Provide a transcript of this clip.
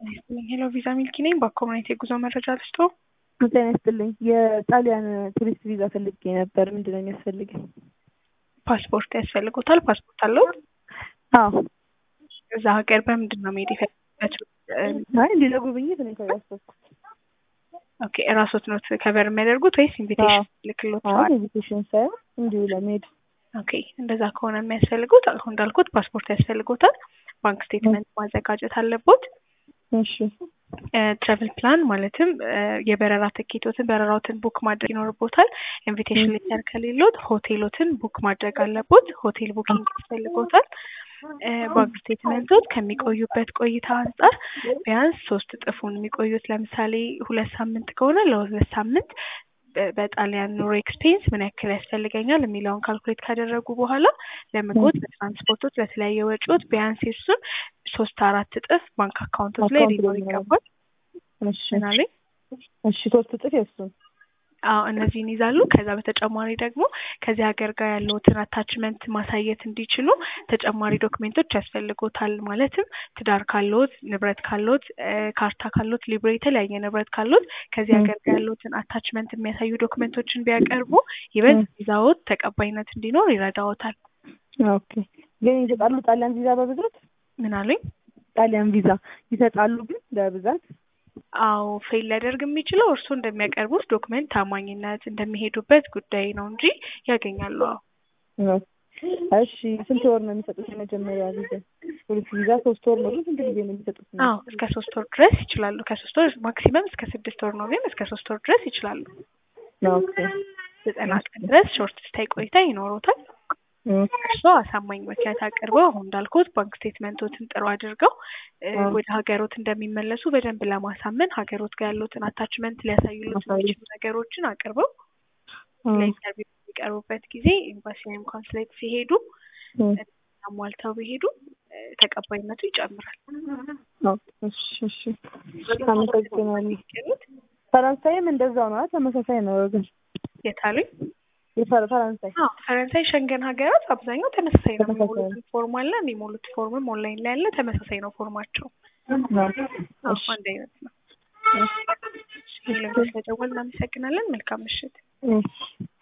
ሄሎ ቪዛ ሚልኪ ነኝ። በኮሚኒቲ የጉዞ መረጃ ልስጦ። ጤና ይስጥልኝ። የጣሊያን ቱሪስት ቪዛ ፈልጌ ነበር። ምንድን ነው የሚያስፈልገኝ? ፓስፖርት ያስፈልጎታል። ፓስፖርት አለው? አዎ። እዛ ሀገር በምንድን ነው መሄድ የፈለጉበት? አይ እንዲህ ለጉብኝት ነው ያሰብኩት። ኦኬ እራሶት ኖት ከበር የሚያደርጉት ወይስ ኢንቪቴሽን ልክሎት? አይ ኢንቪቴሽን ሳይሆን እንዲሁ ለመሄድ ኦኬ እንደዛ ከሆነ የሚያስፈልጉት አሁን እንዳልኩት ፓስፖርት ያስፈልጎታል። ባንክ ስቴትመንት ማዘጋጀት አለቦት። እሺ ትራቭል ፕላን ማለትም የበረራ ትኬቶትን በረራዎትን ቡክ ማድረግ ይኖርቦታል። ኢንቪቴሽን ሌተር ከሌሎት ሆቴሎትን ቡክ ማድረግ አለቦት። ሆቴል ቡኪንግ ያስፈልጎታል። ባንክ ስቴትመንቶች ከሚቆዩበት ቆይታ አንጻር ቢያንስ ሶስት እጥፉን የሚቆዩት ለምሳሌ ሁለት ሳምንት ከሆነ ለሁለት ሳምንት በጣሊያን ኑሮ ኤክስፔንስ ምን ያክል ያስፈልገኛል የሚለውን ካልኩሌት ካደረጉ በኋላ ለምግቦት፣ ለትራንስፖርቶች፣ ለተለያየ ወጪዎች ቢያንስ የሱን ሶስት አራት እጥፍ ባንክ አካውንቶች ላይ ሊኖር ይገባል። ምናለኝ እሺ ሶስት እጥፍ የሱን አዎ እነዚህን ይዛሉ። ከዛ በተጨማሪ ደግሞ ከዚህ ሀገር ጋር ያለውትን አታችመንት ማሳየት እንዲችሉ ተጨማሪ ዶክሜንቶች ያስፈልጎታል። ማለትም ትዳር ካለዎት፣ ንብረት ካለዎት፣ ካርታ ካለዎት፣ ሊብሬ የተለያየ ንብረት ካለዎት ከዚህ ሀገር ጋር ያለውትን አታችመንት የሚያሳዩ ዶክሜንቶችን ቢያቀርቡ ይበልጥ ቪዛዎት ተቀባይነት እንዲኖር ይረዳዎታል። ኦኬ ግን ይሰጣሉ ጣሊያን ቪዛ በብዛት ምን አሉኝ? ጣሊያን ቪዛ ይሰጣሉ ግን በብዛት አዎ ፌል ሊያደርግ የሚችለው እርስዎ እንደሚያቀርቡት ዶክመንት ታማኝነት እንደሚሄዱበት ጉዳይ ነው እንጂ ያገኛሉ። አዎ እሺ ስንት ወር ነው የሚሰጡት? የመጀመሪያ ቪዛ ፖሊስ ቪዛ ሶስት ወር ነው ግን ስንት ጊዜ ነው የሚሰጡት? አዎ እስከ ሶስት ወር ድረስ ይችላሉ። ከሶስት ወር ማክሲመም እስከ ስድስት ወር ነው፣ ግን እስከ ሶስት ወር ድረስ ይችላሉ። ኦኬ ዘጠና ቀን ድረስ ሾርት ስታይ ቆይታ ይኖሩታል። እርስዎ አሳማኝ ምክንያት አቅርበው አሁን እንዳልኩት ባንክ ስቴትመንቶትን ጥሩ አድርገው ወደ ሀገሮት እንደሚመለሱ በደንብ ለማሳመን ሀገሮት ጋር ያሉትን አታችመንት ሊያሳዩሉት የሚችሉ ነገሮችን አቅርበው ለኢንተርቪው የሚቀርቡበት ጊዜ ኤምባሲ ወይም ኮንስሌት ሲሄዱ አሟልተው ቢሄዱ ተቀባይነቱ ይጨምራል። እሺ እሺ አመሰግናለሁ። ፈረንሳይም እንደዛው ነው፣ ተመሳሳይ ነው ወገን የታሉኝ የፈረንሳይ ፈረንሳይ ሸንገን ሀገራት አብዛኛው ተመሳሳይ ነው። የሚሞሉት ፎርም አለ። የሚሞሉት ፎርምም ኦንላይን ላይ ያለ ተመሳሳይ ነው ፎርማቸው። አንድ አይነት ነው። ስለደወል እናመሰግናለን። መልካም ምሽት።